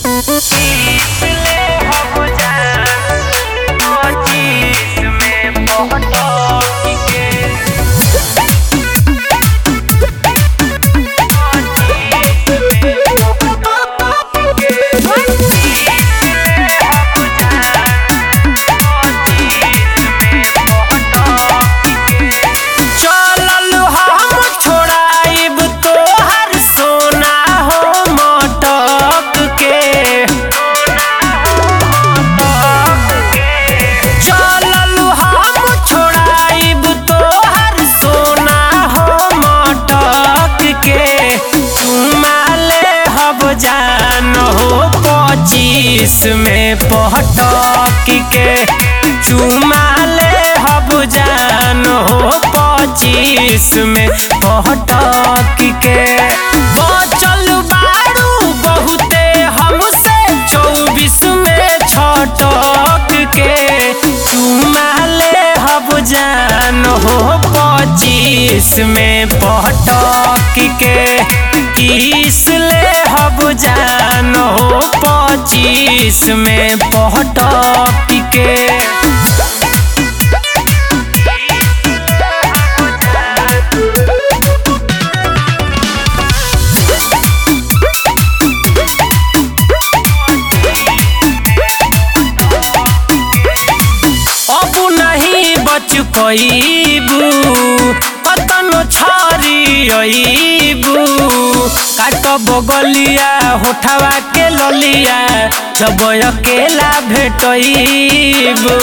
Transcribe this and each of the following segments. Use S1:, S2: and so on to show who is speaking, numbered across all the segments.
S1: चलल हम छोड़ाइब तोहर सोना हो मटक के चलल हम छोड़ाइब तोहर सोना हो मटक के चुमा ले हब जान हो पच्चीस में पटक के चुमा ले हब जान हो पच्चीस में पटक के बचल बारू बहुते हमसे चौबीस में छटक के चुमा ले हब जान हो पच्चीस में पटक के तीस ले हब जान हो पच्चीस में पटक के अब नहीं बच पैबू कतनो छरी अबू काट बगलिया होठवा के ललिया जब अकेला भेटबू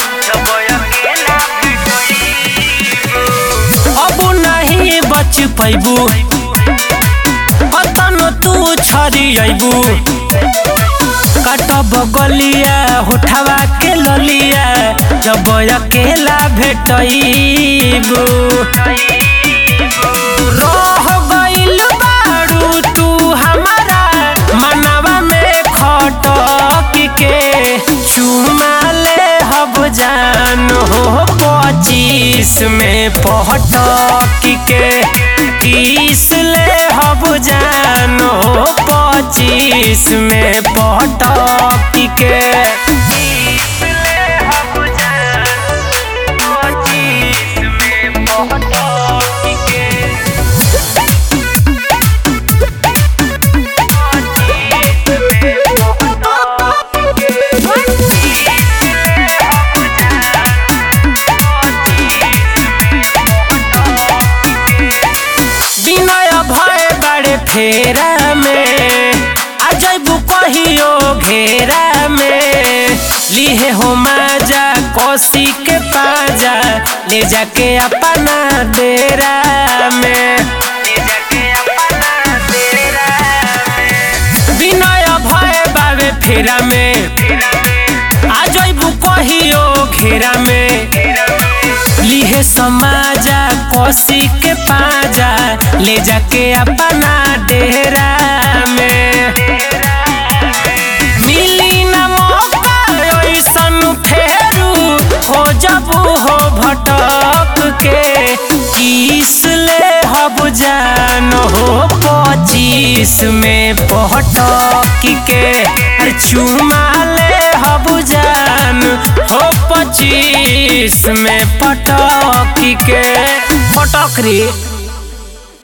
S1: अब नहीं बच पैबू कतनो तू छरी अबू काट बगलिया होठवा के ललिया जब अकेला भेटबू रह गइल बारू तू हमारा मनवा में खटक के चुमा ले हब जान हो पच्चीस में पटक के तीस ले हब जान हो पच्चीस में पटक के विनय भय बड़े फेरा में आ जैबू कहियो घेरा में लिहे हो माजा कोसी के पाजा ले जाके अपना डेरा में विनय भय बाबे फेरा में आ जैबू कहियो घेरा में लिहे समाजा कोसी के पाजा ले जाके अपना डेरा में मिली न मौका ऐसन फेरू हो जबू हो भटक के किस ले हब जान हो पच्चीस में पटक के अरे चुमा ले हब जान हो पच्चीस में पटक के पटक रे